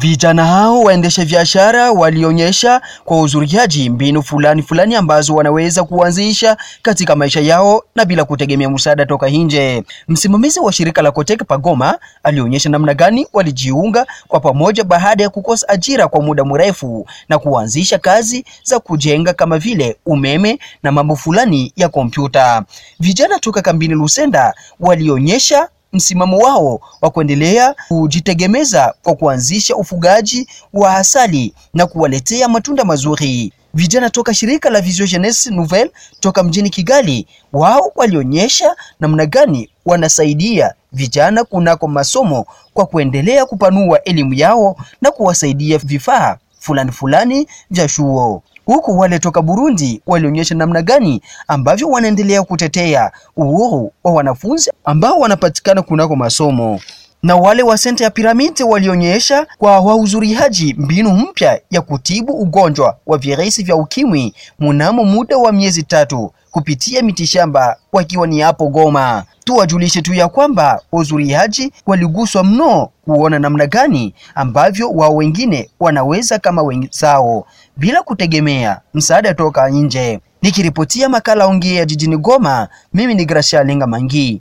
Vijana hao waendesha biashara walionyesha kwa uzuriaji mbinu fulani fulani ambazo wanaweza kuanzisha katika maisha yao na bila kutegemea msaada toka nje. Msimamizi wa shirika la Kotek Pagoma alionyesha namna gani walijiunga kwa pamoja baada ya kukosa ajira kwa muda mrefu na kuanzisha kazi za kujenga kama vile umeme na mambo fulani ya kompyuta. Vijana toka kambini Lusenda walionyesha msimamo wao wa kuendelea kujitegemeza kwa kuanzisha ufugaji wa asali na kuwaletea matunda mazuri. Vijana toka shirika la Vision Jeunesse Nouvelle toka mjini Kigali, wao walionyesha namna gani wanasaidia vijana kunako masomo kwa kuendelea kupanua elimu yao na kuwasaidia vifaa fulani fulani vya chuo huku wale toka Burundi walionyesha namna gani ambavyo wanaendelea kutetea uhuru wa wanafunzi ambao wanapatikana kunako masomo na wale wa senta ya piramidi walionyesha kwa wahudhuriaji mbinu mpya ya kutibu ugonjwa wa virusi vya ukimwi mnamo muda wa miezi tatu kupitia mitishamba wakiwa ni hapo Goma. Tuwajulishe tu ya kwamba wahudhuriaji waliguswa mno kuona namna gani ambavyo wao wengine wanaweza kama wenzao bila kutegemea msaada toka nje. Nikiripotia makala ongea jijini Goma, mimi ni Gracia Lenga Mangi.